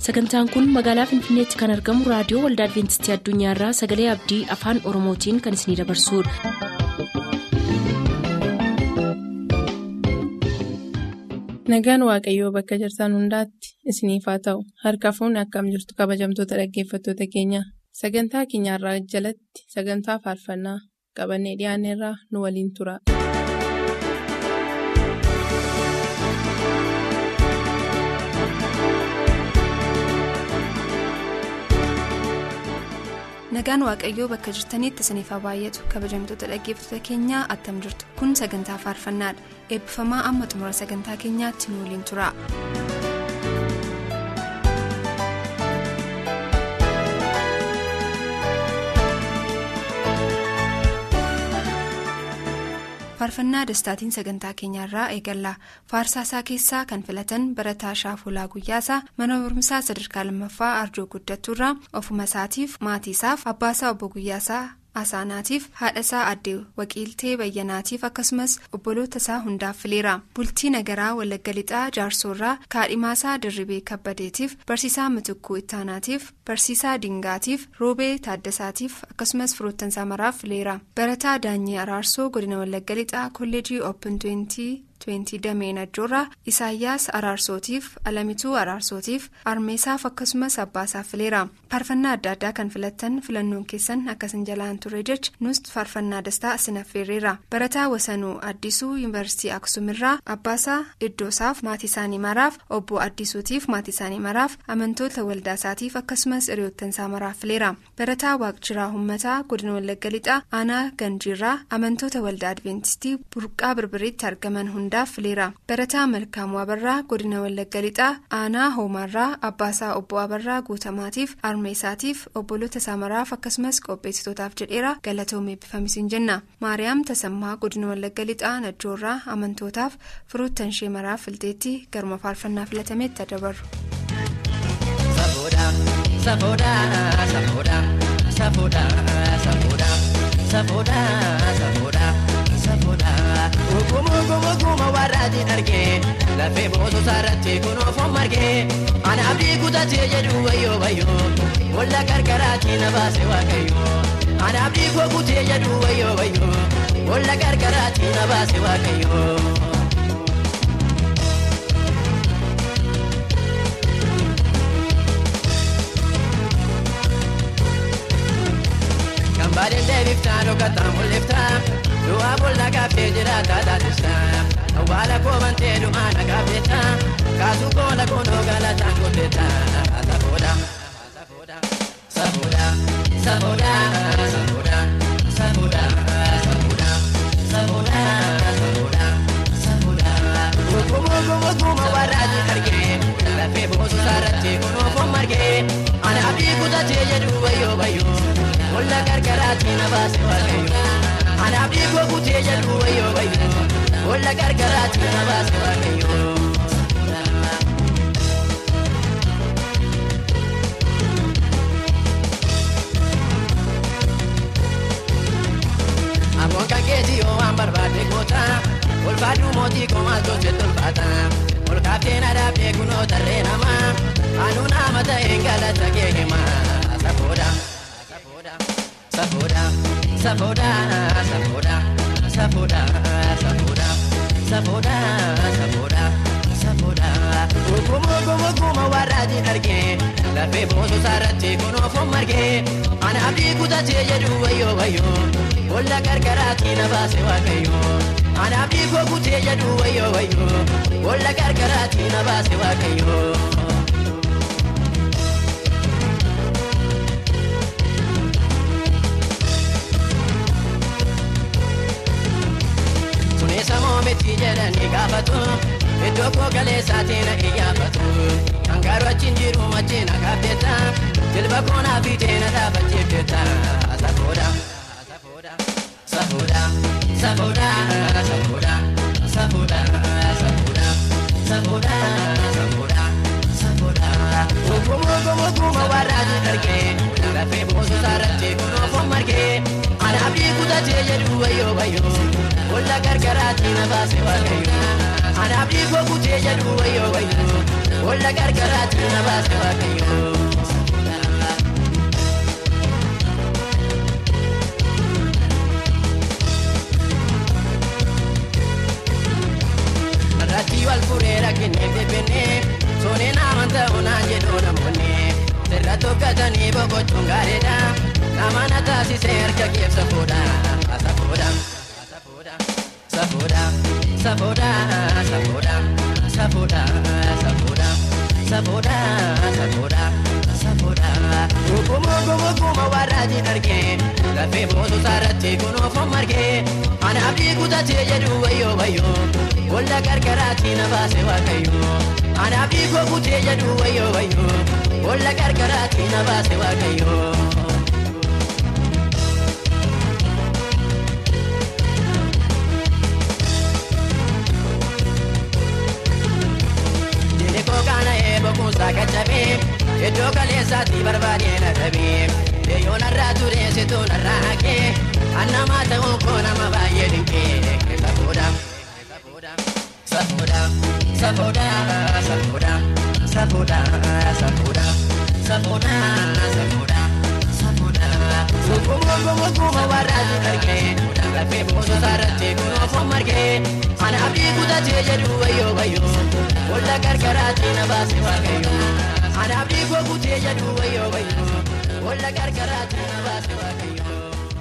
sagantaan kun magaalaa finfinneetti kan argamu raadiyoo waldaa adventistii addunyaarraa sagalee abdii afaan oromootiin kan isinidabarsudha. nagaan waaqayyoo bakka jirtan hundaatti isiniif haa ta'u harka fuunni akkam jirtu kabajamtoota dhaggeeffattoota keenya sagantaa keenyarraa jalatti sagantaa faarfannaa qabannee dhiyaanneerraa nu waliin tura. nagaan waaqayyoo bakka jirtanitti isiniif haa baay'atu kabajamtoota dhaggeeffattoota keenyaa attam jirtu kun sagantaa faarfannaadha eebbifamaa amma xumura sagantaa keenyaatti nu waliin tura. faarfannaa dastaatiin sagantaa keenyaarraa eegalla faarsaasaa keessaa kan filatan barataa shaafulaa guyyaasaa mana barumsaa sadarkaa lammaffaa arjoo guddattuurraa ofuma isaatiif maatiisaaf abbaasaa obbo guyyaasaa asaanaatiif haadhasaa addee waqiiltee bayyanaatiif akkasumas obboloota isaa hundaaf fileera bultii nagaraa walagga lixaa jaarsoorraa kaadhimaasaa dirribee kabbadeetiif barsiisaa matukkuu ittaanaatiif barsiisaa dingaatiif roobee taaddasaatiif akkasumas firoottansaa maraaf fileera barataa daanyee araarsoo godina walagga lixaa kolleejii oopin 20 dameen ajjoorraa isaayyaas araarsootiif alamituu araarsootiif armeesaaf akkasumas abbaasaaf fileera faarfannaa adda addaa kan filattan filannoon keessan akkasin jalaan ture jecha nus faarfannaa dastaa sinaffeerreera barataa wasanuu addisuu yuunivarsiitii aksumirraa abbaasaa iddoosaaf maatii isaanii maraaf obbo addisuutiif maatii isaanii maraaf amantoota waldaasaatiif akkasumas hiriyoottansaa maraaf fileera barataa waaqjiraa hummataa godina wallagga lixaa aanaa ganjiirraa amantoota waldaa adventistii burqaa birbiriitti argaman hunda. fileera barataa malkaamuu abarraa godina wallagga lixaa aanaa hoomaarraa abbaasaa obbo abarraa guutamaatiif armeesaatiif obboloota isaa maraaf akkasumas qopheessitootaaf jedheera galatoomee eebbifamisiin jenna maariyaam tasammaa godina wallagga lixaa najjoorraa amantootaaf firoottan ishee maraaf filteetti garuma faarfannaa filatametti dabarru. Ogummaa warraatiin argee lafee boososaa irratti kunuunfoo margee ana abdii kutatee jedhu wayyoo wayyoo walla qarqaraatii na baase waaqayyoo ana abdii koo kutee jedhu wayyoo wayyoo walla qarqaraatii na baase waaqayyoo. Kambaaleen deebiftaa dhokkataa mul'iftaa. Du'a bolla gaaffee jiraata taasisa. Awwaala koomantee du'a na gaafeeta. Kaasuu koola koonoo galataan godheeta. Safoodha. Safoodha. Safoodha. Safoodha. Safoodha. Safoodha. Safoodha. Safoodha. Safoodha. Ogummaa ogummaa warraatiin argee. Lafee boososaa irratti kunuunfoo margee. Ana abdii kutatee jedhu wayyoo wayyoo. Walla gargaraatii na baase waaqayyoo. Ana abdii koo kutee jedhu wayyoo wayyoo walla gargaraatti na baase waaqayyoo. Aboon kan keetii yoo waan barbaade goota ulfaadhu mootii koo maal tolchee tolfaata ol kaaftee na dhaabdee kunoo tarree namaa anuu nama ta'een galata kee hima safoodha. Safoodha. Safoodha. Safoodha. Safoodha. Safoodha. Safoodha. Safoodha. Safoodha. Ogummaa ogummaa ogummaa warraatiin argee lafee boososaa irratti kunuunfoo margee ana abdii kutatee jedhu wayyoo wayyoo walla qarqaraatii na baase waaqayyoo ana abdii koo kutee jedhu wayyoo wayyoo walla qarqaraatii na baase waaqayyoo. Samoometti jedhanii gaafatu iddoo koo galeessaatiin na iyyaafatu hangaaruu achiin jiru machiin akaafeeta jilba koonaa fi teena dhaabachiifteeta safoodha. Safoodha. Safoodha. Safoodha. Safoodha. Safoodha. Safoodha. Safoodha. Ogummaa ogummaa ogummaa warraatiin argee lafee boososaa irratti kunuunfoo margee ana abdii kutatee jedhu wayyoo wayyoo. Walla gargaraatii na baase waaqayyoo. anaaf dhiigoo kutee jedhu wayyoo wayyoo walla qarqaraatti na baase waaqayyoo. Irratti wal fureera kennee beeknee soneen amantaa onaan jedhu namoonni sirra tokkatanii boqochuun gaariidha nama na taasisee harka keessa fuudha safuudha safuudha safuudha safuudha safuudha safuudha safuudha safuudha safuudha safuudha Ogummaa ogummaa warraatiin argee lafee boosu saarratti kunuunfoo margee anaaf dhiigutatee jedhu wayyoo wayyoo walla gargaraatti na baase waaqayyoo anaaf dhiigoo kutee jedhu wayyoo wayyoo walla gargaraatti na baase waaqayyoo. Diinni koo kana eebokuunsaa qaccabee iddoo kaleessaatti barbaadee na dhabee deeyyoo narraa turee situu narraa haqee annamaa ta'uun koo nama baay'ee dinqee safuudha safuudha safuudha safuudha safuudha safuudha safuudha safuudha safuudha Ogummaa ogummaa warraatiin argee lafee boosu saarratti kunuunfoo margee anaaf dhiigutatee jedhu wayyoo wayyoo walla gargaraatti na baase waaqayyoo anaaf dhiigoo kutee jedhu wayyoo wayyoo walla gargaraatti na baase waaqayyoo.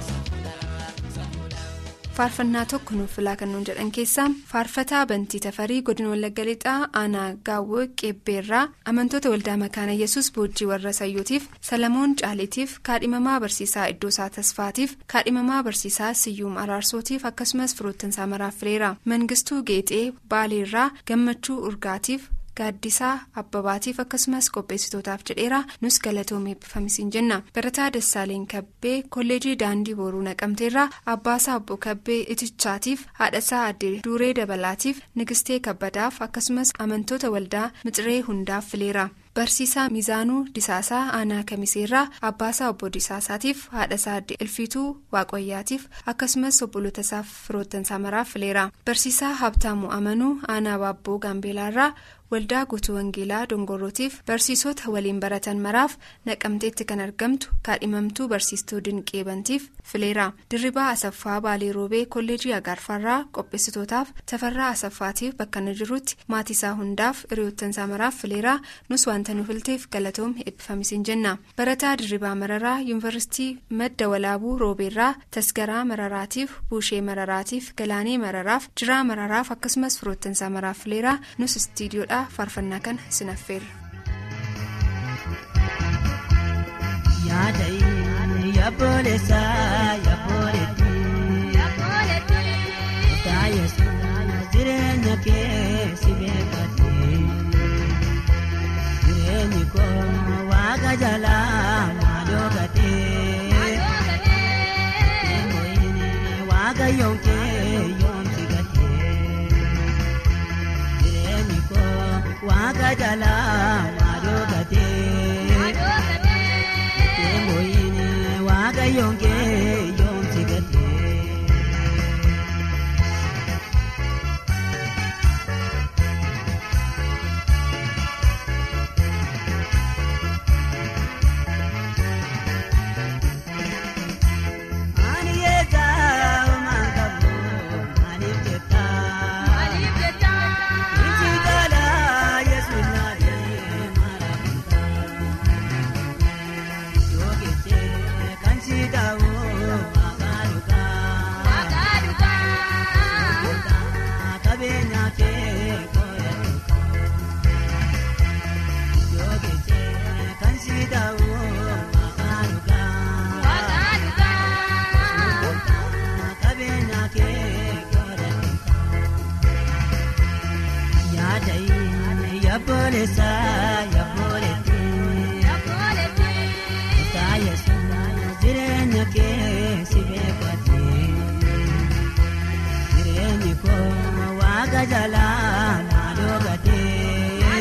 faarfannaa tokko nuuf filaa kan nuun jedhan keessaa faarfataa bantii tafarii godina wallagga lixaa aanaa gaawwoo qeebbeerraa amantoota waldaa makaana yesus boojjii warra sayyootiif salamoon caaliitiif kaadhimamaa barsiisaa iddoosaa tasfaatiif kaadhimamaa barsiisaa siyyuum araarsootiif akkasumas firoottansaa maraaf fileera mangistuu geexee baaleerraa gammachuu urgaatiif. gaaddisaa abbabaatiif akkasumas qopheessitootaaf jedheera nus galatoomee eebbifamisiin jenna barataa dassaaleen kabbee kolleejii daandii booruu naqamteerraa abbaasaa obbo kabbee itichaatiif haadhasaa addee duuree dabalaatiif nigistee kabbadaaf akkasumas amantoota waldaa mixiree hundaaf fileera. barsiisaa miizaanuu disaasaa aanaa kamiseerraa abbaasaa obbo disaasaatiif haadhasaa addee ilfiituu waaqoyyaatiif akkasumas obboloota firoottansaa maraaf fileera barsiisaa habtaamuu amanuu aanaa baabboo gaambeelaarraa waldaa guutuu wangeelaa dongorootiif barsiisota waliin baratan maraaf naqamteetti kan argamtu kaadhimamtuu barsiistuu dinqee bantiif fileera dirribaa asaffaa baalee roobee kolleejii agaarfaarraa qopheessitootaaf tafarraa asaffaatiif bakka na jirutti maatiisaa hundaaf hiriyoottansaa maraaf fileera nus wanta nu filteef galatoom eebbifamisiin jenna barataa dirribaa mararaa yuunivarsiitii madda walaabuu roobeerraa tasgaraa mararaatiif buushee mararaatiif galaanee mararaaf jiraa mararaaf akkasumas firoottansaa maraaf fileera nus istiidiyoodha faarfannaa kana sinaffeerra. Yaada'ii yaabooleessa yaabooleetti taayeessuun jireenya keessa beekate jireenyi koo waaqa jalaa maaloo gatee waaqa yoonkee yoomsi gatee jireenyi koo waaqa jalaa maaloo gatee. Moyini waaqa yoonkee yoomsi gatee. Ani yeetaa maangamu maaliif jettaa? Iji galaa yesuus naadee maaramuutaa. Jookitee kan si daawoo maqaa dhugaa. Qabeenya kee koyeetuukaa. Jookitee kan si daawoo maqaa dhugaa. Qabeenya kee koyeetuukaa. Yaada'ii yaabooleessa yaabooleetti. Taayeessuun jireenya keessa beekate jireenyi koo waaqa jalaa maaloo gatee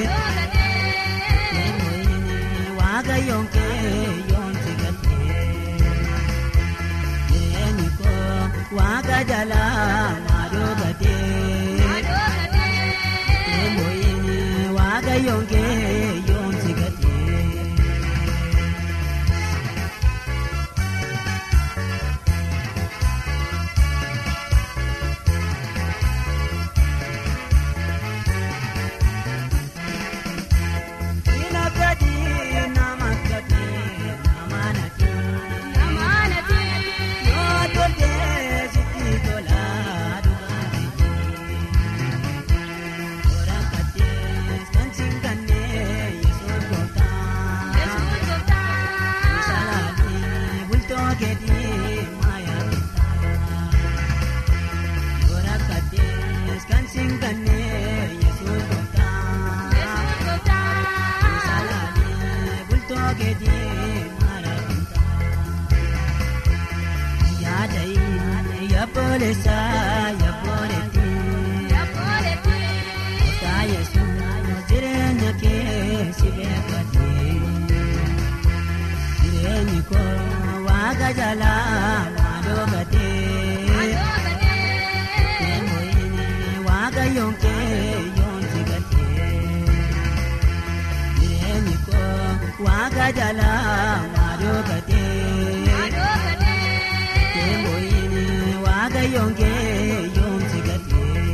waaqa yoonkee yoomsi gatee jireenyi koo waaqa jalaa maaloo gatee keetii mara yaada yaaboolessa yaabooletti taayesu jireenya keessa beekate jireenyi koo waaqa jalaa maaloo gatee deemuun waaqa yoonkee yoonsi gatee jireenyi koo waaqa jalaa maaloo gatee deemuun waaqa yoonkee yoonsi gatee.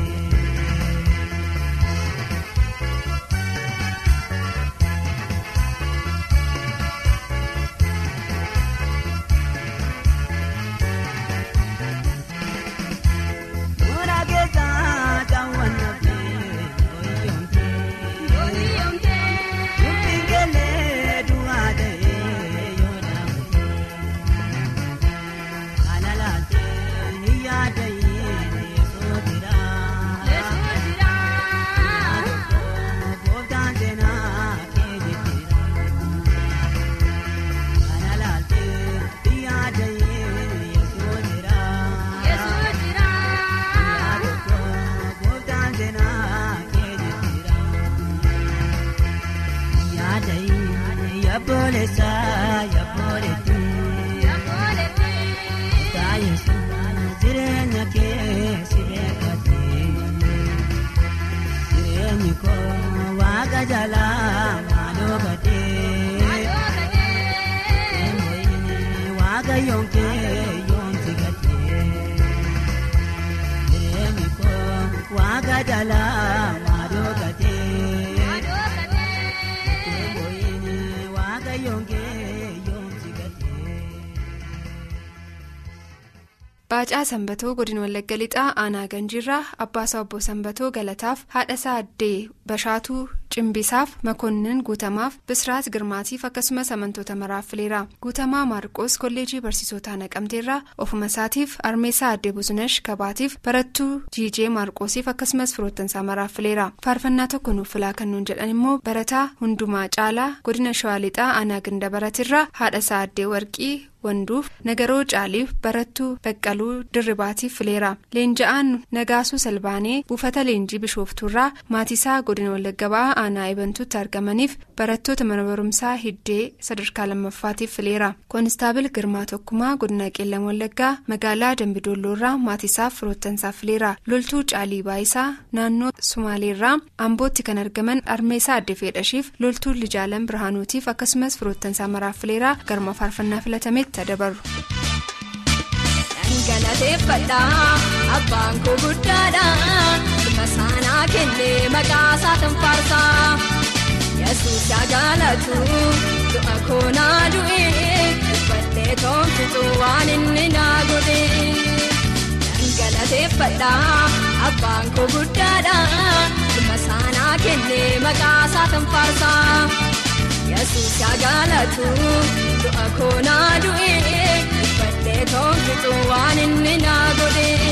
Mura keessa daawwan nafee yooyomtee dubbiin keellee du'aa ta'ee yoo dhaabate kana laatee ni yaada yeesoo jira gooftaan seenaa kee jijjiira kana laatee ni yaada yeesoo jira. Yaaboolessa yaabooleti taayesu jireenya keessa beekate jireenyi koo waaqa jalaa maaloo gatee waaqa yoonkee yoonsi gatee jireenyi koo waaqa jalaa maaloo gatee waaqa yoonkee yoonsi gatee. Baacaa Sanbatoo godina Wallagga Lixaa aanaa Ganjiirraa Abbaasaa Obbo Sanbatoo galataaf haadhasaa addee Bashaatuu Cimbisaaf Makonnin Guutamaaf Bisiraat Girmaatiif akkasumas amantoota maraaf fileera. Guutamaa Maarqoos kolleejii barsiisotaa naqamteerraa ofuma isaatiif Armeessaa addee Buzunash Kabaatiif barattuu Jiijee Maarqoosiif akkasumas firoottansaa maraaf fileera. Faarfannaa tokko nuuf filaa kan nuun jedhan immoo barataa hundumaa caalaa godina Shawaa Lixaa aanaa Gindabaratirraa haadhasaa addee Warqii. wanduuf nagaroo caaliif barattuu baqqaluu dirribaatiif fileera leenja'aan nagaasuu salbaanee buufata leenjii bishooftuurraa maatiisaa godina wallagga ba'aa aanaa ebantuutti argamaniif barattoota mana barumsaa hiddee sadarkaa lammaffaatiif fileera koonistaabil girmaa tokkumaa godina qeellam wallaggaa magaalaa dambidoolloorraa maatiisaaf firoottansaaf fileera loltuu caalii baayisaa naannoo sumaaleerraa ambootti kan argaman armeesaa adde fedhashiif loltuu lijaalan birhaanuutiif akkasumas firoottansaa maraaf fileera garma faarfannaa filatame. Dhangalateeffadhaa abbaan koo guddaadhaa ilma saanaa kennee maqaa isaatiin faarsaa yesuus yaa jaalatu du'a koonaa du'ee uffatee toomsitu waan inni naa godhee dhangalateeffadhaa abbaan koo guddaadhaa ilma saanaa kennee maqaa isaatiin faarsaa. yesuus yaa jaalatu du'a koonaa du'ee uffatee toomsitu waan inni naa godhee.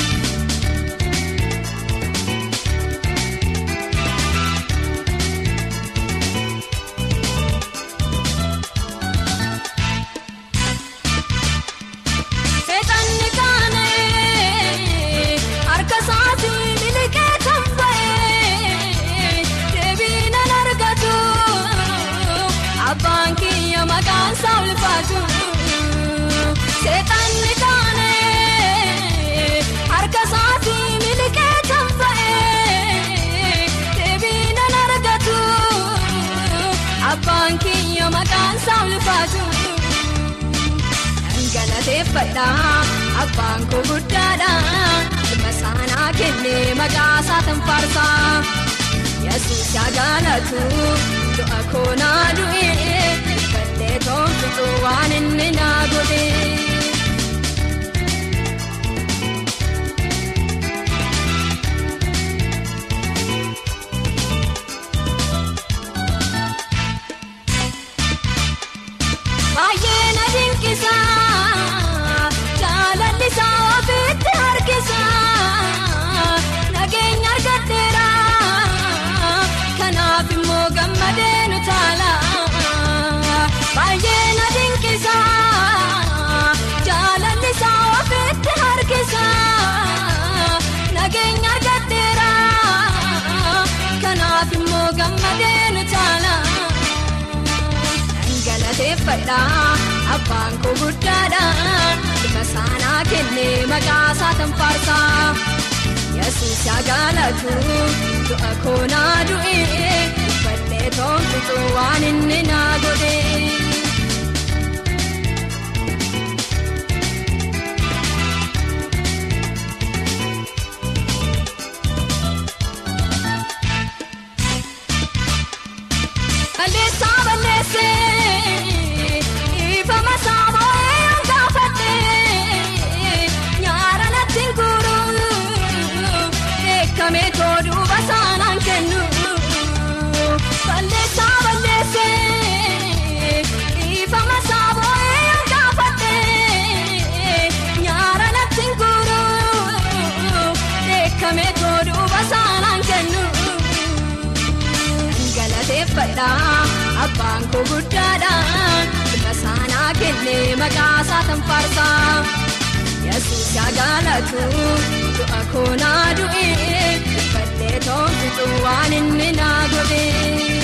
Seexanni kaanee harka isaatii miliqee kan ba'ee deebii nan argatu abbaan kiyya maqaan isaa ulfaatu. Seexanni kaanee harka isaatii miliqee kan ba'ee deebii nan argatu abbaan kiyya maqaan isaa ulfaatu. Dhangalateeffadhaa abbaan koo guddaadhaa ilma saanaa kennee maqaa isaatiin faarsaa yesuus yaa jaalatu du'a koonaa du'ee uffatee toomsitu waan inni naa godhee. Baay'ee na dinqisa jaalallisaa ofiitti harkisa nageenya argadheera kanaaf immoo gammadee nu taala galateeffadha abbaan koo guddaadha ilma saanaa kennee maqaa isaatan faarsa yesuus yaa galatu du'a koonaa du'ee uffadhee toonfitu waan inni naa godhee. Balleessaa balleessee ifama saamoo'ee hangaafadhee nyaara natti guuruu beekamee tooduuba saanaan kennu. Balleessaa balleessee ifama saamoo'ee hangaafadhee nyaara natti guuruu beekamee tooduuba saanaan kennu. galateeffadha abbaan koo guddaadha ilma saanaa kennee maqaa isaatan faarsa yesuus yaa galatu du'a koonaa du'ee uffadhee toonfitu waan inni naa godhee.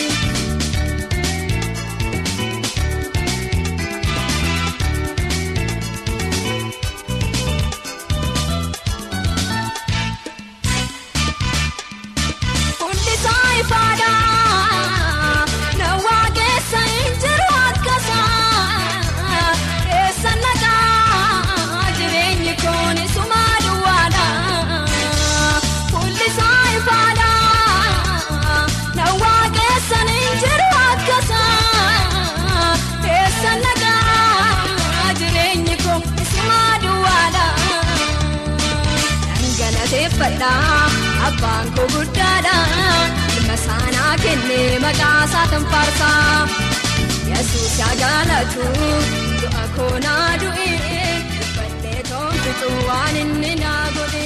Hundisaa ifaadhaa na waaqessa hin jiru akkasaa eessa naqaa jireenyi koon isumaa duwwaadha. Hundisaa ifaadhaa na waaqessa hin jiru akkasaa eessa naqaa jireenyi koon isumaa duwwaadha. galateeffadha abbaan koo guddaadha ilma saanaa kennee maqaa isaatan faarsa yesuus yaa galatu du'a koonaa du'ee uffadhee toonfitu waan inni naa godhee.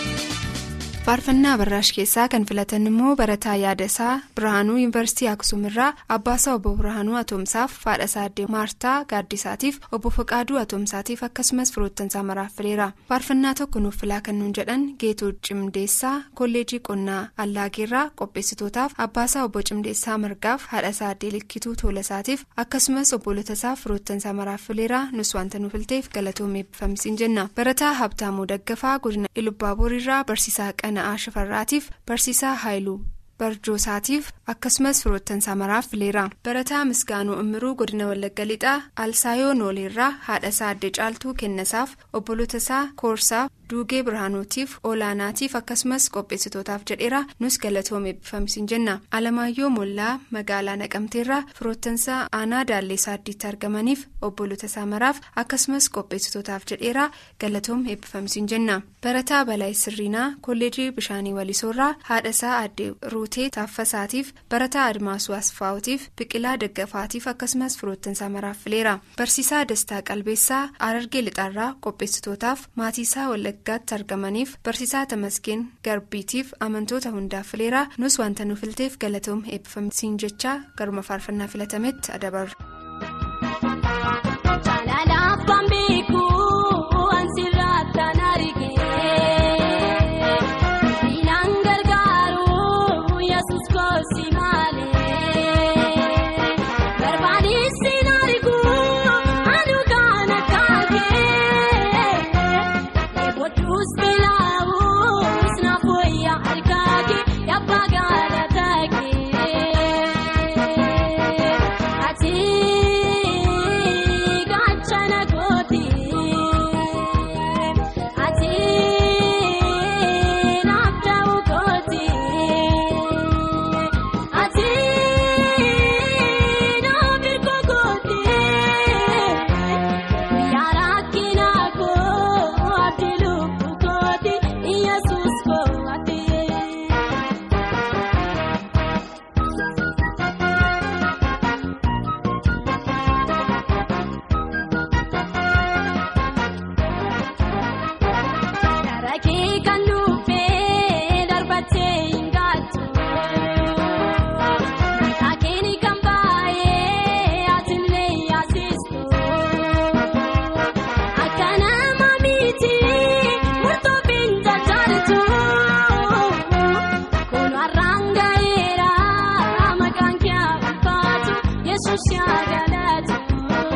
faarfannaa barraash keessaa kan filatan immoo barataa yaada isaa birhaanuu yuunivarsiitii aksum irraa abbaasaa obbo birhaanuu atoomsaaf faadhasaa addee maartaa gaaddisaatiif obbo faqaaduu atoomsaatiif akkasumas firoottansaa maraaf fileera faarfannaa tokko nuuf filaa kan nuun jedhan geetuu cimdeessaa kolleejii qonnaa allaageerraa qopheessitootaaf abbaasaa obbo cimdeessaa margaaf haadhasaa addee likkituu toolasaatiif akkasumas obbolotasaaf firoottansaa maraaf fileera nus wanta nuuf filteef galatoomee eebbifamisiin jenna barataa habtaamuu daggafaa godina ilubbaaboriirraa barsiisaa qana'aa shifarraatiif barsiisaa haayiluu barjoosaatiif akkasumas firoottansaa maraaf fileera barataa misgaanuu immiruu godina wallagga lixaa alsaayoo nooleerraa haadhasaa addee caaltuu kennasaaf obbolotasaa koorsaaf duugee birhaanuutiif olaanaatiif akkasumas qopheessitootaaf jedheera nus galatoomee eebbifamisiin jenna alamaayyoo mollaa magaalaa naqamteerraa firoottansaa aanaa daalleessaa addiitti argamaniif obbolotasaa maraaf akkasumas qopheessitootaaf jedheera galatoomee eebbifamisiin jenna barataa balaa sirriinaa kolleejii bishaanii walisoorraa haadhasaa addee ruutee taaffasaatiif barataa admaasuu asfaawutiif biqilaa daggafaatiif akkasumas firoottansaa maraaf fileera barsiisaa dastaa qalbeessaa arargee lixaarraa qopheessitootaaf maatiisaa wallaggaatti argamaniif barsiisaa tamasgeen garbiitiif amantoota hundaaf fileera nus wanta nu filteef galatoom eebbifamsiin jechaa garuma faarfannaa filatametti adabarra. Yesuus yaa galatu.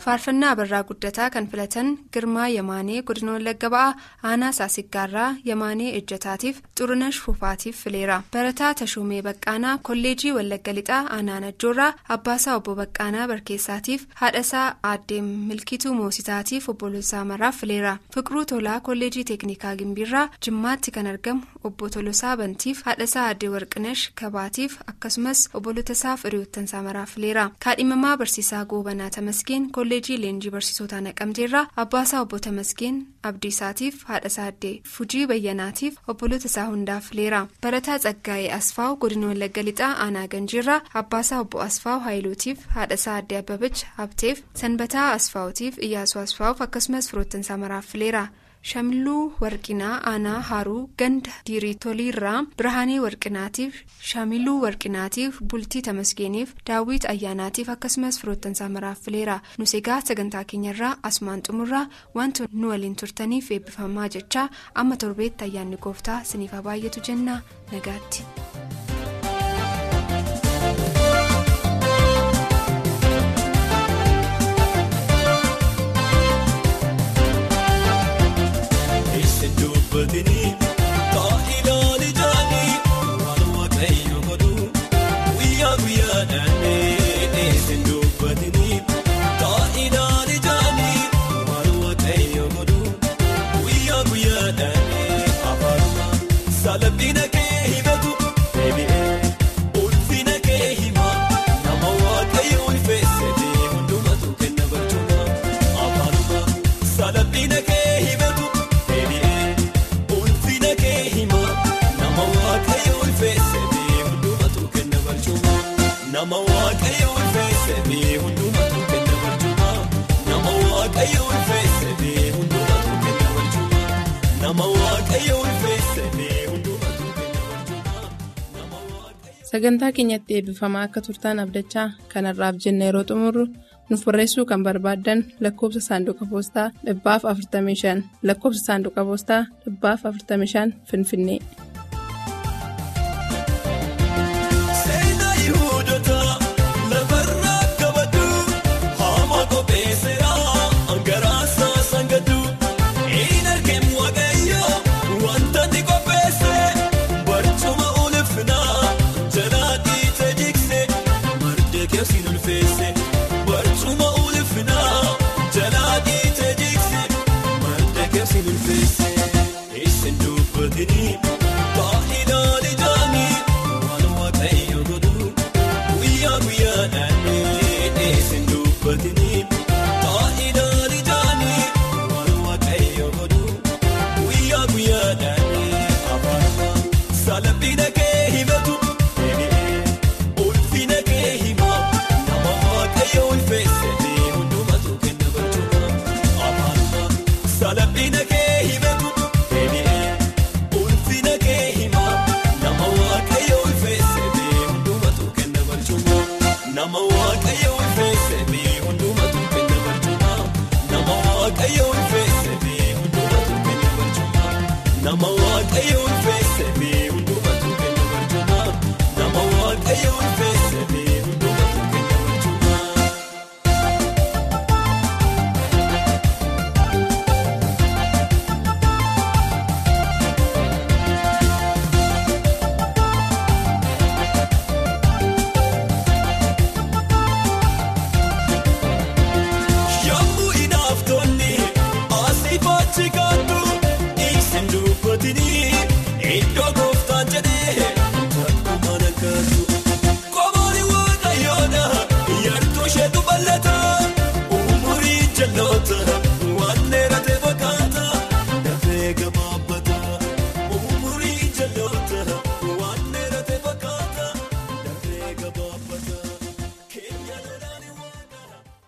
faarfannaa abarraa guddataa kan filatan girmaa yamaanee godina wallagga ba'aa aanaa saasiggaarraa yamaanee ejjataatiif xurunash fufaatiif fileera barataa tashuumee baqqaanaa kolleejii wallagga lixaa aanaa najjoorraa abbaasaa obbo baqqaanaa barkeessaatiif haadhasaa aaddee milkituu moositaatiif obbolosaa maraaf fileera fiqiruu tolaa kolleejii teeknikaa gimbiirraa jimmaatti kan argamu obbo tolosaa bantiif haadhasaa aaddee warqinash kabaatiif akkasumas obbolotasaaf hiriyoottansaa maraaf fileera kaadhimamaa barsiisaa goobanaa tamasgeen kolleejii leenjii barsiisotaa naqamteerraa abbaasaa obbo tamasgeen abdiisaatiif haadhasaa aaddee fujii bayyanaatiif obbolotasaa hundaaf fileera barataa tsaggaa'ee asfaaw godina wallagga lixaa aanaa ganjiirraa abbaasaa obbo asfaaw haayilootiif haadhasaa aaddee abbabach habteef sanbataa asfaawutiif iyyaasuu asfaawuf akkasumas firoottansaa maraaf fileera. shamiluu warqinaa aanaa haruu ganda diiriitoliirraa birhaanii warqinaatiif shamiluu warqinaatiif bultii tamasgeeniif daawwit ayyaanaatiif akkasumas firoottansaa maraaf fileera nus egaa sagantaa keenyarraa asumaan xumurraa wanti nu waliin turtaniif eebbifamaa jechaa amma torbeetti ayyaanni gooftaa siniif baay'atu jenna nagaatti. Taa'ilaa lijaanii waan waaqayyo godhu guyyaa guyyaadhaan eessin dubbatanii taa'ilaa lijaanii waan waaqayyo godhu guyyaa guyyaadhaan afaaruma salphina kee himatu deebi'ee ulfina kee hima nama waaqayyo ulfeessitee hundumatu kenna barcuma afaaruma salphina kee himatu. Nama waaqayyo ulfeessee hundumatu kenna barcuma. Nama waaqayyo ulfeessee hundumatu kenna barcuma. Nama waaqayyo ulfeessee hundumatu kenna barcuma. sagantaa keenyatti eebbifamaa akka turtaan abdachaa kanarraaf jenna yeroo xumurru nuuf barreessuu kan barbaaddan lakkoofsa saanduqa poostaa dhibbaaf 45 lakkoofsa saanduqa poostaa dhibbaaf 45 finfinnee. Baay'inaan ijaanii waan waaqayyo godhu guyyaa guyyaadhaan eessin dubbatanii baay'inaan ijaanii waan waaqayyo godhu guyyaa guyyaadhaan afaaruma salphina kee himatu deebi'ee ulfina kee hima nama waaqayyo ulfeessitee hundumatu kenna barcuma afaaruma salphina kee himatu. Nama waaqayyo ulfeessee hundumatu kenna barcuma. Nama waaqayyo ulfeessee.